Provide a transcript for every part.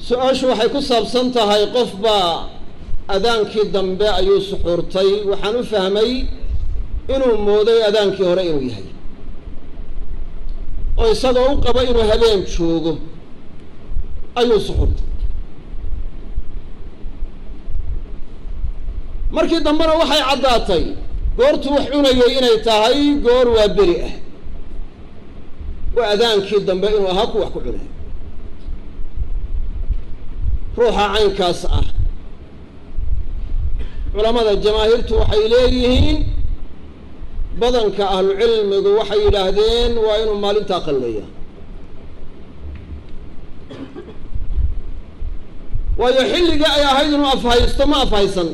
su-aashu waxay ku saabsan tahay qof baa adaankii dambe ayuu suxuurtay waxaan u fahmay inuu mooday adaankii hore inuu yahay oo isagoo u qabo inuu habeen joogo ayuu suxuurtay markii dambena waxay caddaatay goortuu wax cunayay inay tahay goor waa beri ah waa adaankii dambe inuu ahaa ku wax ku cunay ruuxa caynkaas ah culamada jamaahiirtu waxay leeyihiin badanka ahlucilmigu waxay yidhaahdeen waa inuu maalintaa qalleeya waayo xilligii ay ahayd inuu afhaysto ma afhaysan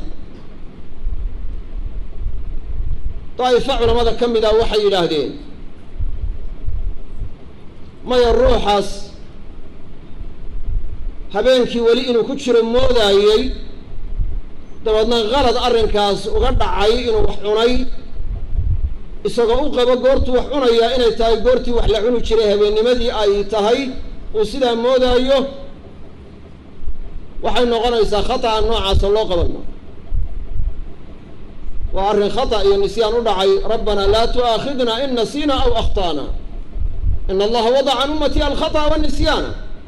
daa'ifa culamada ka mid ah waxay yidhaahdeen maya ruuxaas habeenkii weli inuu ku jiro moodaayey dabeedna qalad arrinkaas uga dhacay inuu wax cunay isagoo u qabo goortuu wax cunayaa inay tahay goortii wax la cuni jiray habeennimadii ay tahay uu sidaa moodaayo waxay noqonaysaa khata'a noocaasa loo qabanno waa arrin khata iyo nisyaan u dhacay rabbana laa tu'aakhidna in nasiina aw akhta'na in allaha wadaca can ummati alkhata'a wanisyaana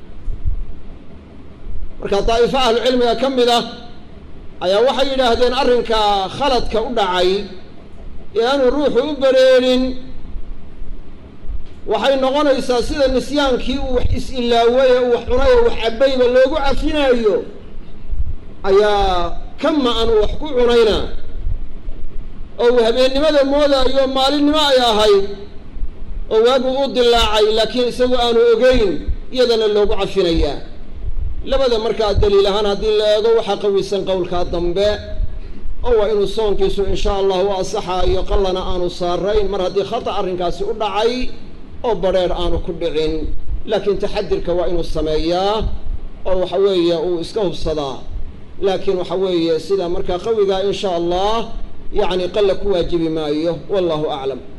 marka daa'ifo ahlucilmiga ka mid ah ayaa waxay yidhaahdeen arrinka khaladka u dhacay ee aanu ruuxu u bereerin waxay noqonaysaa sida nisyaankii uu wax is-ilaaway ee uu wax cunay oo wax cabbayba loogu cafinaayo ayaa kama aan uu wax ku cunayna oo uu habeennimada moodaayo maalinimo ay ahayd oo waagu u dilaacay laakiin isagu aanu ogeyn iyadana loogu cafinayaa labada markaa daliil ahaan haddii la eego waxaa qawisan qowlkaa dambe oo waa inuu soonkiisu insha allah u asaxaayo qallana aanu saarayn mar haddii khata arrinkaasi u dhacay oo badrheer aanu ku dhicin laakiin taxadirka waa inuu sameeyaa oo waxa weeye uu iska hubsadaa laakiin waxa weeye sida markaa qawigaa insha allah yacni qalla ku waajibi maayo wallahu aclam